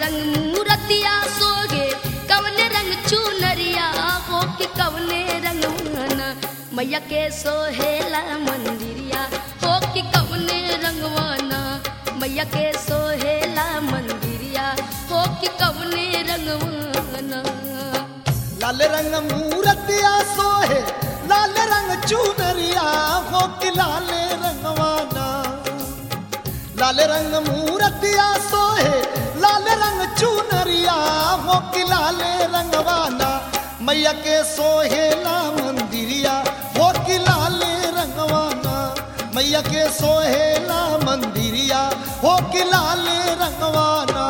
रंग मूरतिया सोगे कवने रंग चुनरिया हो कि कवने रंग वाना मैया के सोहेला मंदिरिया हो कि कवने रंगवाना मैया के सोहेला मंदिरिया हो कि कवने रंगवाना लाल रंग मूरतिया सोहे लाल रंग चुनरिया हो कि लाल रंगवाना लाल रंग मूरतिया सोहे लाल रंग चुनरिया हो कि लाल रंगवाना मैया के सोहेला मंदिरिया हो कि लाल रंगवाना मैया के सोहेला मंदिरिया हो कि लाल रंगवाना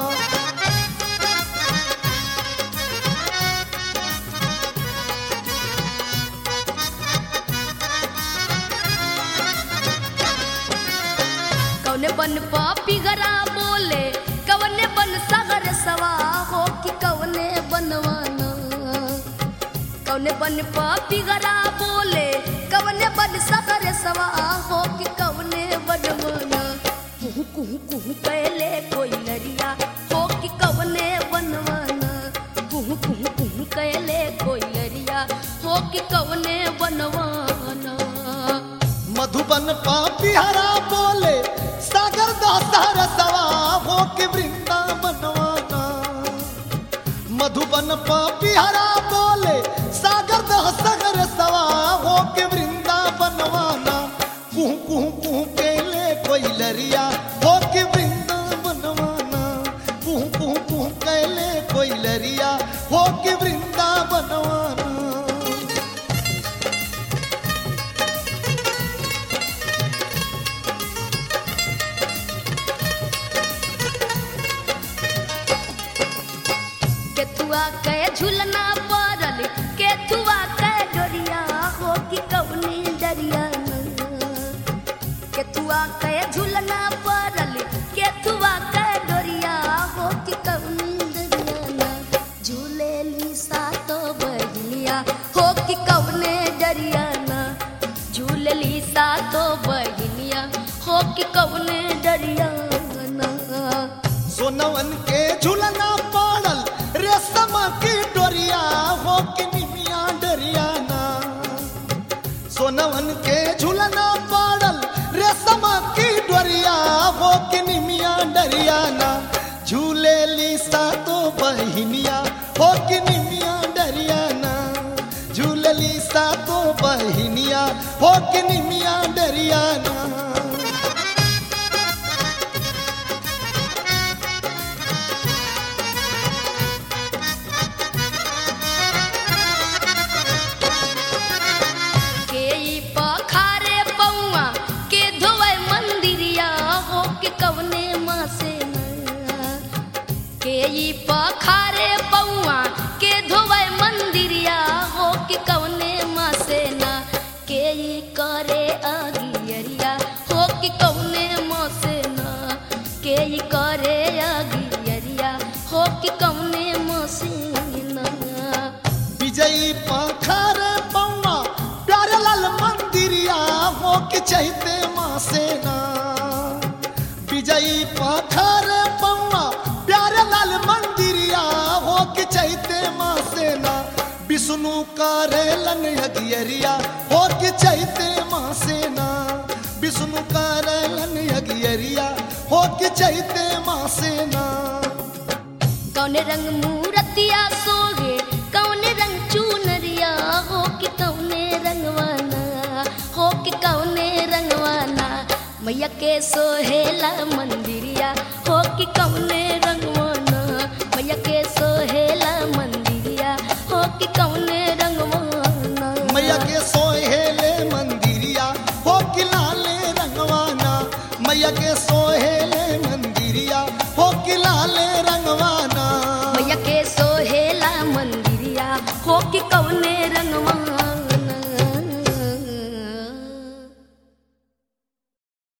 कौने बन पापी गरा बोले कवने बन सागर सवा हो कि कवने बनवाना कौने बन पापी गरा बोले कवने बन सागर सवा हो कि कवने बनवाना कुहू कुहू कुहू कैले कोई लरिया हो कि कवने बनवाना कुहू कुहू कुहू कैले कोई लरिया हो कि कवने बनवाना मधुबन पापी हरा बोले सागर दासार सवा हो के वृंदावनवाना मधुबन पापी हरा बोले सागर दासागर सवा हो के वृंदावनवाना कुहू कुहू कुहू केले कोई लरिया हो के वृंदावनवाना कुहू कुहू कुहू केले कोई लरिया हो के वृंदावनवाना केथुआ के झुलना पड़ल केथुआ के डोरिया हो कि कवनी डरिया केथुआ के झुलना पड़ल केथुआ के डोरिया हो कि कवनी डरिया झूले ली सातो बहलिया हो कि कवने डरिया झूले ली सातो बहलिया हो कि कवने डरिया सोनवन के झुलना पाड़ल रेशम की डोरिया हो के निमिया डरियाना सोनवन के झुलना पाड़ल रेशम की डोरिया हो के निमिया डरियाना झूले लीसा तो बहिनिया हो के निमिया डरियाना झूले लीसा तो बहिनिया हो के निमिया डरियाना के ई पखारे पौआ के धोवे मंदिरिया हो के कवने माँ से नया के ई पखारे पौआ के धोवे मंदिरिया हो के कवने माँ से ना के ई करे अगियरिया हो के कवने माँ से ना के ई करे अगियरिया हो के कवने माँ से ना विजयी पाखर पौवा प्यारे लाल मंदिरिया हो के चहते माँ सेना विजयी पाखर पौवा प्यारे लाल मंदिरिया हो के चहते माँ सेना विष्णु करेलन यगियरिया हो के चहते माँ सेना विष्णु करेलन यगियरिया हो के चहते माँ सेना कौन रंग मूरतिया सोगे कौन रंग चुनरिया हो कि कौने रंगवाना हो कि कौने रंगवाना मैया के सोहेला मंदिरिया हो कि कौने रंगवाना मैया के सोहेला मंदिरिया हो कि कौने रंगवाना मैया के सोहेल